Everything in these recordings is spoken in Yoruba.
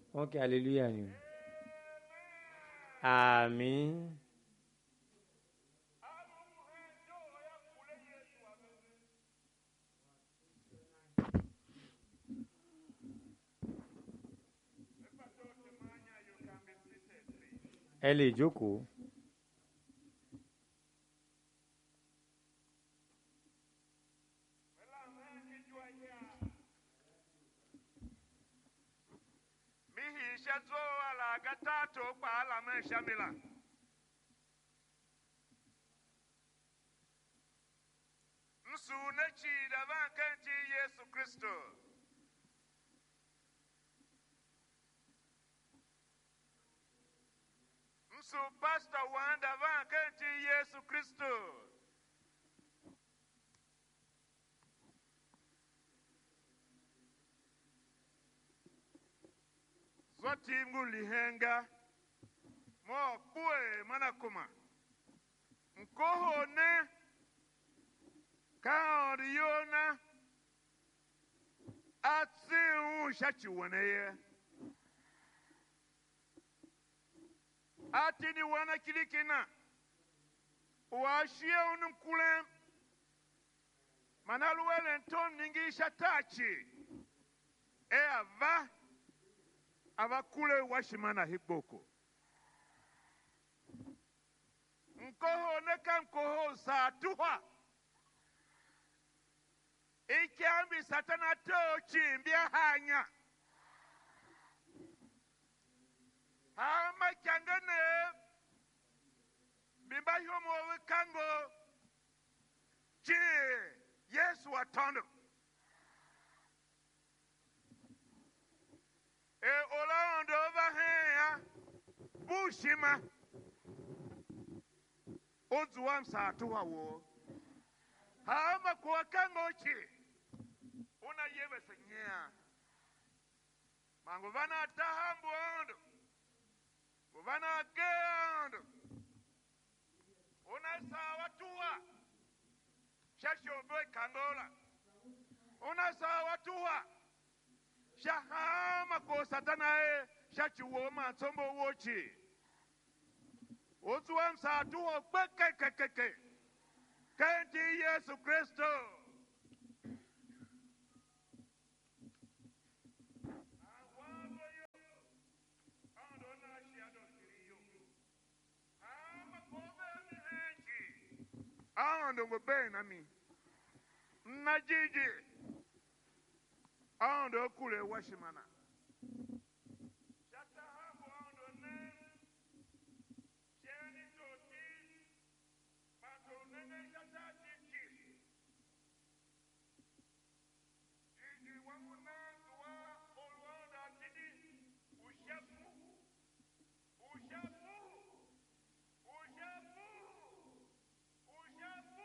wọ́n kí hallelujah ni o àmín ẹ lè jókòó. mihisha dzo ala gatato kpa ala me shamila nsu ne chi da van kenti yesu kristo nsu pastor wan da van kenti yesu kristo zoti ngulihenga mo kue mana kuma nkoho ne kaoriona atsi un shachi woneye atini wana kilikina washie unum kulem manaluwele nton ningi shatachi e ava abakule washimana hikboko nkoho ne ka nkoho saatuhwa ikyambi satana tochi mbya hanya hama kyangane bimba hyomo wikango chi yesu watondo e olaondo vaheya bushima ozuwa msaatuwa wo hama kuwakangochi una yevesenyea mangu vana tahambu ondo nguvana geondo una sawa tuwa shashombe kangola una sawa tuwa shahama ko satanae shachiwoma tsombo wochi otuwa msaatuwo kpekekekeke kenti yesu kristo ahondo ngobeni nami nnajiji ahondo okule washimana Shatahambo ahondo ne, sheni toti, bato nene shatati chi. Iji wamuna tuwa olwanda tidi, ushapu, ushapu, ushapu, ushapu.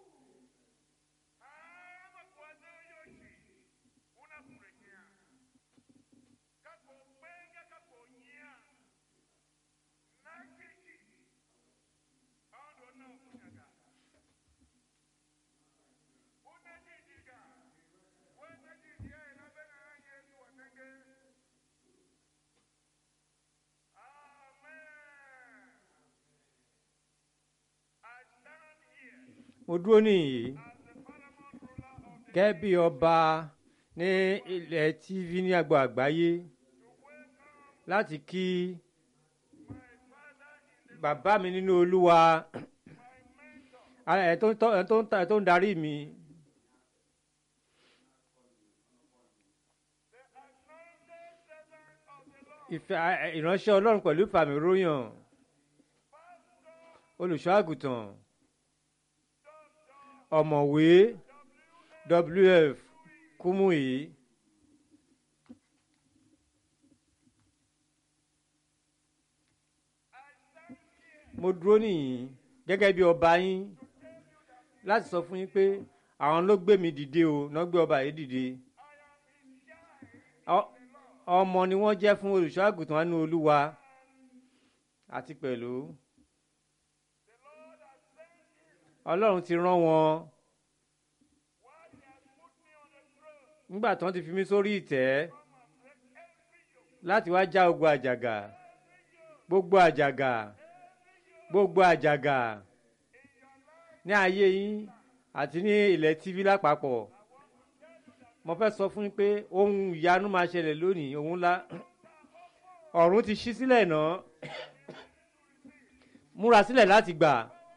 Hama kwazo yoshi, unakurejea. Kako benga kako nyia. Nakiki. Ando na kunyaga. Unajijiga. Unajijia na bena Yesu watenge. Amen. I stand here mo dúró nìyí as the paramount ruler of the gẹ́gẹ́ bí ọba ní ilẹ̀ tv ní agbo àgbáyé láti kí bàbá mi nínú olúwa ẹ̀ tó ń tọ́- ẹ̀ tó ń ta- ẹ̀ tó ń darí mi ìfẹ́ ẹ̀, ìránṣẹ́ ọlọ́run pẹ̀lú ìfàmì róyàn olùṣọ́ àgùntàn ọ̀mọ̀wé wf kúmùyí mo dúró nìyí gẹ́gẹ́ bí ọba yín láti sọ fún yín pé àwọn ló gbé mi dìde o náà gbé ọba yìí dìde Ọ- ọmọ ni wọ́n jẹ́ fún olùṣọ́ àgùntàn wa ní olúwa àti pẹ̀lú ọlọ́run ti rán wọn nígbà tí wọ́n ti fi mí sórí ìtẹ́ láti wá já gbogbo àjàgà gbogbo àjàgà gbogbo àjàgà ní ayé yín àti ní ilẹ̀ tv lápapọ̀ mo fẹ́ sọ fún yín pé ohun ìyanu máa ṣẹlẹ̀ lónìí ohun ńlá ọ̀run ti ṣí sílẹ̀ náà múra sílẹ̀ láti gbà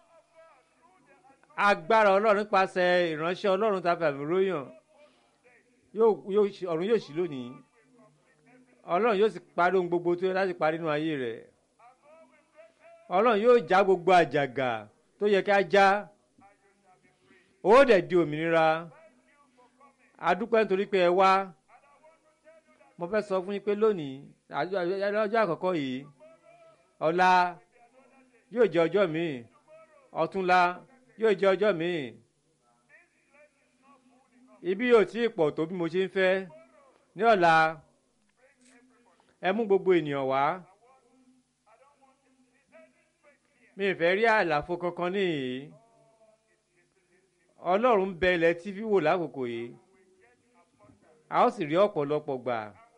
agbára ọlọ́run nípasẹ̀ ìránṣẹ́ ọlọ́run tá a fẹ́ àmì róyàn ọ̀run yóò ṣí lónìí ọlọ́run yóò sì parí ohun gbogbo tó yẹ láti parí nínú ayé rẹ̀ ọlọ́run yóò já gbogbo àjàgà tó yẹ ká já ó dẹ̀ di òmìnira adúpẹ́ nítorí pé ẹ wá mo fẹ́ sọ fún yín pé lónìí ọjọ́ àkọ́kọ́ yìí ọ̀la yóò jẹ́ ọjọ́ míì ọ̀túnla yóò jẹ́ ọjọ́ míì ibi yóò tí ì pọ̀ tó bí mo ṣe ń fẹ́ ní ọ̀la ẹ mú gbogbo ènìyàn wá mi ì fẹ́ rí àlàfo kankan níyìí ọlọ́run ń bẹ ilẹ̀ tv wò lákòókò yìí a ó sì rí ọ̀pọ̀lọpọ̀ gbà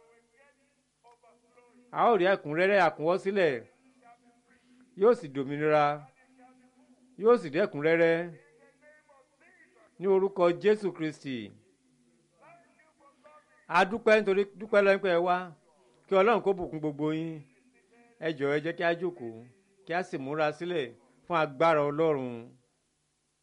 a ó rí ẹ̀kúnrẹ́rẹ́ àkúnwọ́sílẹ̀ yóò sì dòmìnira yóò sì dẹ́kúnrẹ́rẹ́ ní orúkọ jésù kristi a dúpẹ́ nítorí dúpẹ́ lọ́pẹ́ wá kí ọlọ́run kó bùkún gbogbo yín ẹ jọ̀ọ́ ẹ jẹ́ kí a jókòó kí a sì múra sílẹ̀ fún agbára ọlọ́run.